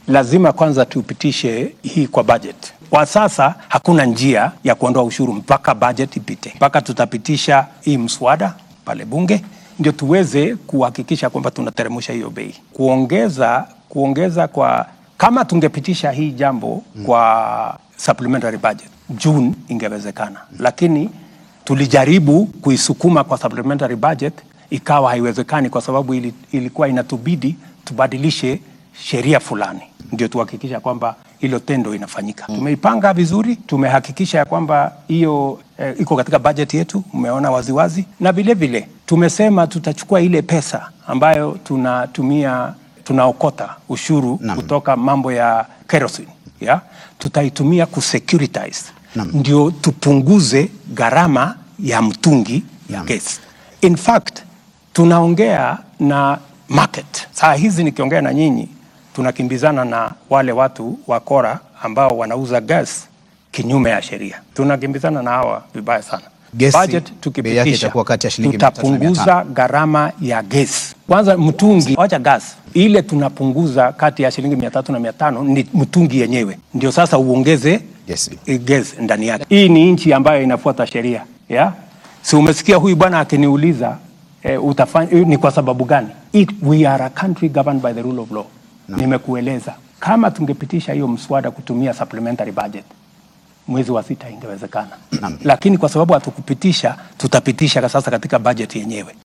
lazima kwanza tupitishe hii kwa budget. Kwa sasa hakuna njia ya kuondoa ushuru mpaka budget ipite, mpaka tutapitisha hii mswada pale bunge ndio tuweze kuhakikisha kwamba tunateremsha hiyo bei. Kuongeza kuongeza kwa kama tungepitisha hii jambo kwa supplementary budget June ingewezekana, lakini tulijaribu kuisukuma kwa supplementary budget ikawa haiwezekani, kwa sababu ili, ilikuwa inatubidi tubadilishe sheria fulani ndio tuhakikisha kwamba hilo tendo inafanyika. Tumeipanga vizuri, tumehakikisha ya kwamba hiyo eh, iko katika budget yetu, umeona waziwazi, na vile vile tumesema tutachukua ile pesa ambayo tunatumia tunaokota ushuru Naam. kutoka mambo ya kerosene ya tutaitumia kusecuritize Naam. ndio tupunguze gharama ya mtungi ya Naam. gesi. In fact tunaongea na market saa hizi, nikiongea na nyinyi tunakimbizana na wale watu wa kora ambao wanauza gas kinyume ya sheria, tunakimbizana na hawa vibaya sana. Gesi, Budget bei yake tukipitisha itakuwa kati ya shilingi mia tatu na mia tutapunguza gharama ya gesi. Kwanza mtungi, wacha gas ile tunapunguza kati ya shilingi mia tatu na mia tano ni mtungi yenyewe, ndio sasa uongeze Gesi. eh, gesi ndani yake. Hii ni nchi ambayo inafuata sheria ya si umesikia huyu bwana akiniuliza eh, utafanya eh, ni kwa sababu gani? It, we are a country governed by the rule of law. Nimekueleza kama tungepitisha hiyo mswada kutumia supplementary budget mwezi wa sita ingewezekana, lakini kwa sababu hatukupitisha, tutapitisha sasa katika budget yenyewe.